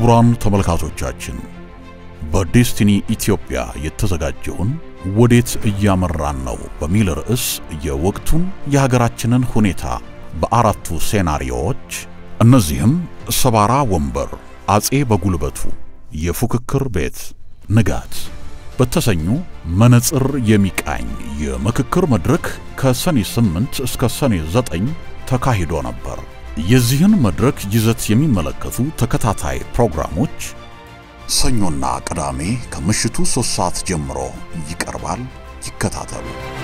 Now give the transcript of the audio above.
ክቡራን ተመልካቾቻችን በዴስቲኒ ኢትዮጵያ የተዘጋጀውን ወዴት እያመራን ነው በሚል ርዕስ የወቅቱን የሀገራችንን ሁኔታ በአራቱ ሴናሪዮዎች እነዚህም ሰባራ ወንበር፣ አጼ በጉልበቱ፣ የፉክክር ቤት፣ ንጋት በተሰኙ መነጽር የሚቃኝ የምክክር መድረክ ከሰኔ 8 እስከ ሰኔ 9 ተካሂዶ ነበር። የዚህን መድረክ ይዘት የሚመለከቱ ተከታታይ ፕሮግራሞች ሰኞና ቅዳሜ ከምሽቱ ሦስት ሰዓት ጀምሮ ይቀርባል። ይከታተሉ።